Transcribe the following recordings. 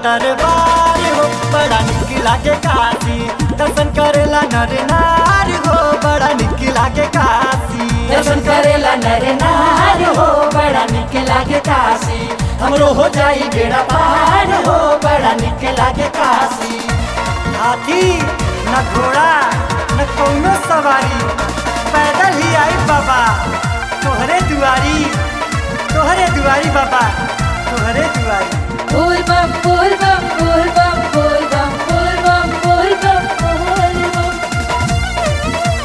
दरबार हो बड़ा निक लागे काशी दर्शन करेला नर नार हो बड़ा निक लागे काशी दर्शन करेला नर नार हो बड़ा निक लागे काशी हमरो हो जाई बेड़ा पार हो बड़ा निक लागे काशी हाथी न घोड़ा न कौनो सवारी पैदल ही आई बाबा तोहरे दुआरी तोहरे दुआरी बाबा तोहरे दुआरी फूल बम फूल बम फूल बम फूल बम फूल बम फूल बम फूल बम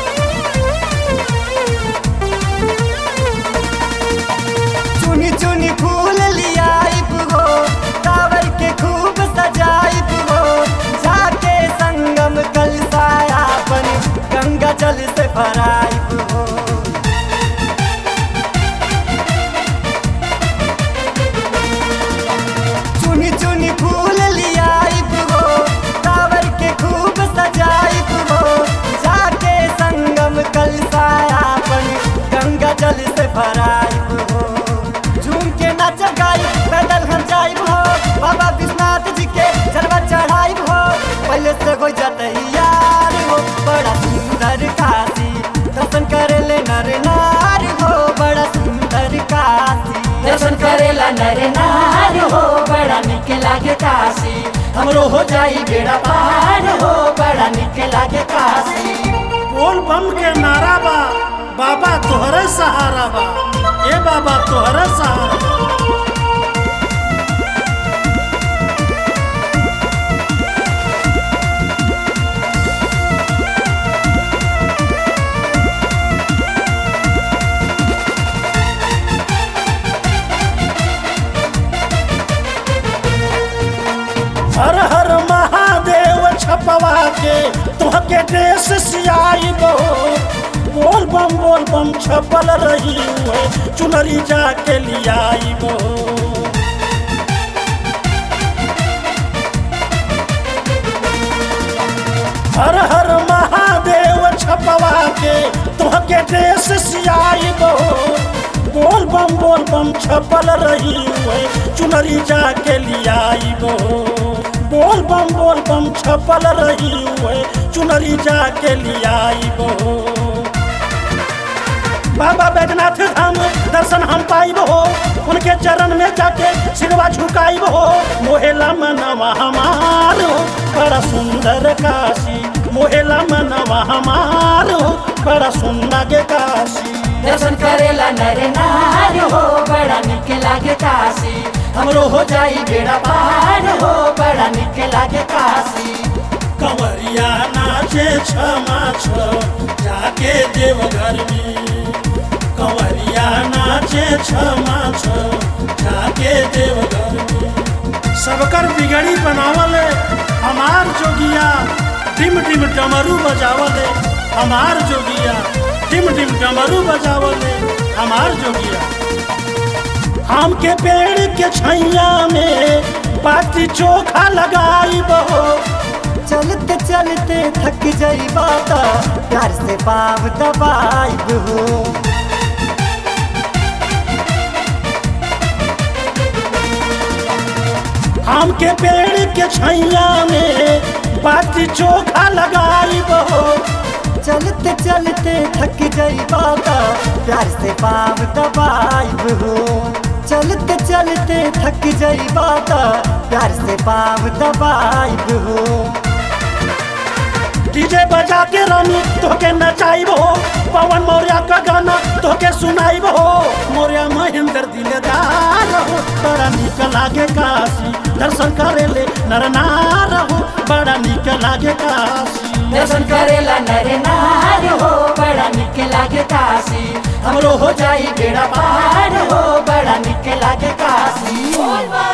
चुनी चुनी फूल लियाइब हो कावर के खूब सजाइब हो जाके संगम कलसायापन गंगा जल से भराइब हो चुनी चुनी फूल लियाइब हो कावर के खूब सजाइब हो जाके संगम कलसायापन गंगा जल से भराइब हो झूम के नाच गाइब पैदल हम जाइब हो बाबा विश्वनाथ जी के जलवा चढ़ाइब हो पहले से हो जाते यार हो बड़ा सुंदर काशी दर्शन करे ले नर नार हो बड़ा सुंदर काशी दर्शन करेला नर नार हो बड़ा निक लागे काशी हमरो हो जाई बेड़ा पार हो बड़ा निक लागे काशी बोल बम के नारा बा बाबा तोहरे सहारा बा ए बाबा तोहरे सहारा बा। हर हर महादेव छपवा के तुहके देश सियाई बो बोल बम बोल बम छपल रही हुए चुनरी जाके लियाई बो हर हर महादेव छपवा के तुहके देश सियाई बो बोल बम बोल बम छपल रही हुए चुनरी जाके लियाई बो बोल बम बोल बम छपल रही हुए चुनरी जाके लियाई बो बाबा बैजनाथ धाम दर्शन हम पाइब हो उनके चरण में जाके सिरवा झुकाइब हो मोहेला मनवा हमार हो बड़ा सुंदर काशी मोहेला मनवा हमार हो बड़ा सुंदर के काशी दर्शन करेला नर नार हो बड़ा निक लागे काशी हमरो हो जाई बेड़ा पार हो बड़ा निक लागे काशी कंवरिया नाचे क्षमा छ जाके देवघर में कंवरिया नाचे क्षमा छ जाके देवघर में सबकर बिगड़ी बनावल हमार जोगिया डिम डिम डमरू बजावल हमार जोगिया डिम डिम डमरू बजावल हमार जोगिया आम के पेड़ के छैया में बाटी चोखा लगाई बहो चलते चलते थक जाई बाता प्यार से पाव दबाइब हो आम के पेड़ के छैया में बाटी चोखा लगाई बहो चलते चलते थक जाई बाता प्यार से पाव दबाइब हो चलते चलते थक जाई बाता प्यार से पाव दबाइब हो डीजे बजा के रानी तोके नचाइब हो पवन मौर्य का गाना तोके सुनाइब हो मौर्य महेंद्र दिलदार हो बड़ा निक लागे काशी दर्शन करे ले नर नार हो बड़ा निक लागे काशी दर्शन करेला नर नार हो बड़ा निक लागे काशी हमरो हो जाई बेड़ा पार हो बड़ा निक लागे काशी